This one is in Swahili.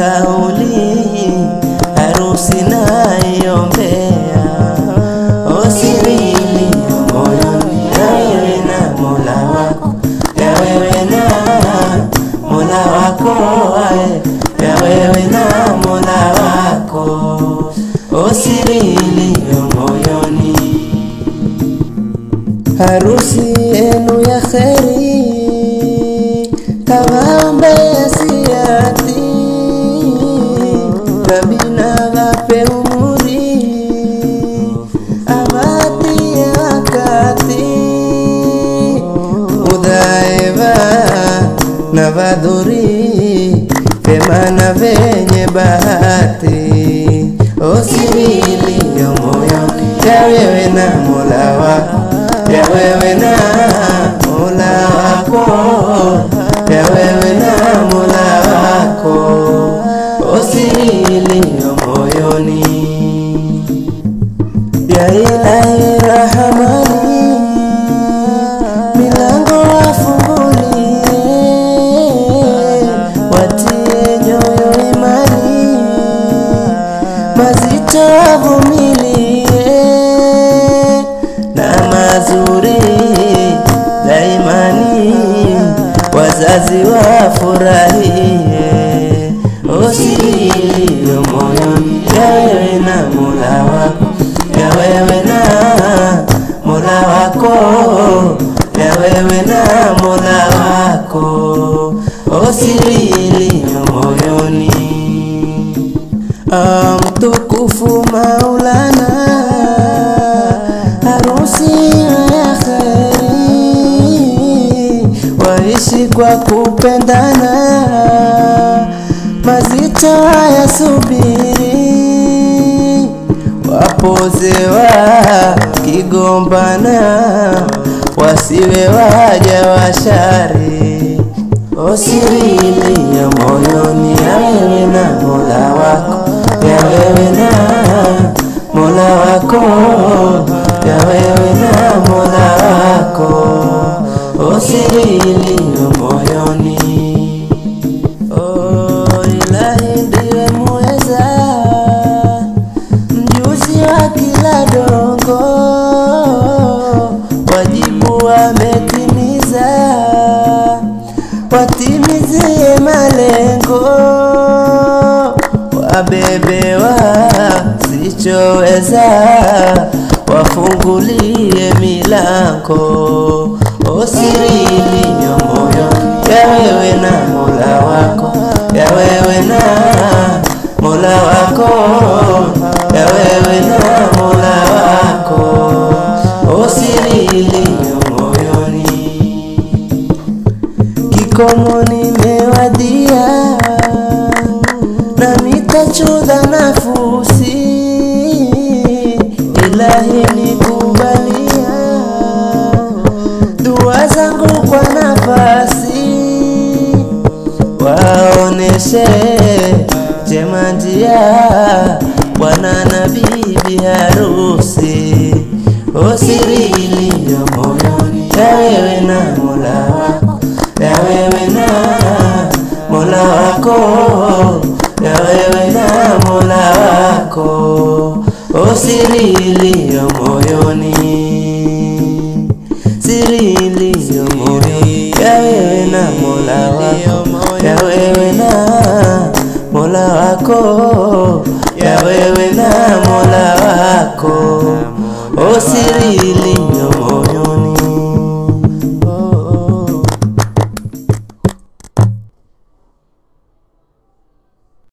kauli harusi naiombea osiri iliyo moyoni ya wewe na mola wako ya wewe na mola wako ae, ya wewe na mola wako osiri iliyo moyoni harusi yenu ya kheri kawaombea siati rabina wape umuri awatie wakati udhaeva na vadhuri pema na venye bahati osiri iliyo moyoni ya wewe na mola wako ya wewe na mola wako ya wewe na mola wako osiri iliyo moyoni ya ilahi rahamani milango wafungulie watie nyoyo imani mazito wavumilie na mazuri daimani wazazi wafurahie osiri iliyo moyoni ya wewe na mola wako ya wewe na mola wako ya wewe na mola wako osiri iliyo moyoni Ah, mtukufu Maulana, harusi ya kheri, waishi kwa kupendana, mazito hayasubiri, wapozewa kigombana, wasiwe waja washari osiri iliyo moyoni ya wewe na mola wako ya wewe na mola wako ya wewe na mola wako osiri iliyo moyoni Oh, ilahi ndiwe muweza mjuzi wa kila dongo wajibu ametimiza watimizie malengo wabebewa sichoweza wafungulie milango osiri iliyo moyoni ya wewe na mola wako ya wewe na mola wako ya wewe na mola wako osiri iliyo moyoni kikomo nimewadia na nitachodha nafusi ilahi nikubalia dua zangu kwa nafasi waoneshe jema njia bwana na bibi harusi osiri iliyo moyoni ya wewe na mola wako ya wewe na mola wako ya wewe na mola wako osiri iliyo moyoni siri iliyo moyoni ya wewe na mola wako ya wewe na mola wako ya wewe na mola wako osiri iliyo